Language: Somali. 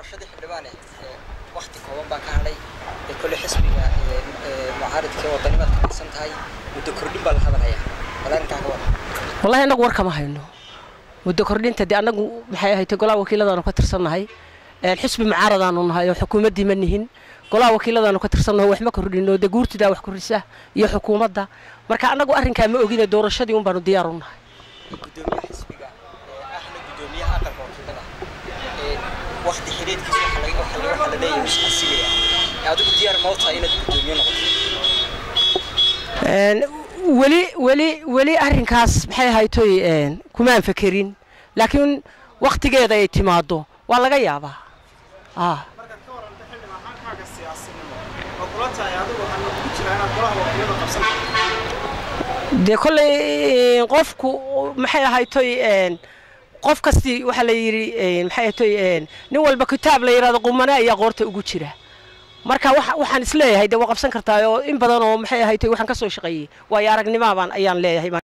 doorashadii xildhibaane wakti kooban baa ka hadhay kole xisbiga mucaaridka wadanimaad ka tirsan tahay muddo kordhin baa la hadalhayaa wala arrinkaa ka wada wallahi annagu war kama hayno muddo kordhinta dee annagu maxay ahayd golaha wakiiladaanu ka tirsannahay xisbi mucaaradaanu nahay oo xukuumaddii ma nihin golaha wakiiladaanu ka tirsannaho wax ma kordhino dee guurtidaa wax kordhisa iyo xukuumadda marka annagu arrinkaa ma ogine doorashadii un baanu diyaar u nahay gudoomiyaha xisbiga ahna gudoomiyaha aqalka wakiilada wakti xidhiidkiisa waxaa la leeyahay is casilaya adigu diyaar ma u tahay inaad gudoomiye noqoto weli weli weli arrinkaas maxay ahaytoy kumaan fekerin laakiin waktigeeda ay timaado waa laga yaabaa ah dee kolley qofku maxay ahaytoy qof kasti waxaa la yidhi maxay ahaytoy nin walba kitaab la yidhahdo qumane ayaa qoorta ugu jira marka waxaan isleeyahay dee waa qabsan kartaa oo in badan oo maxay ahaytoy waxaan ka soo shaqeeyey waayo aragnimaabaan ayaan leeyahay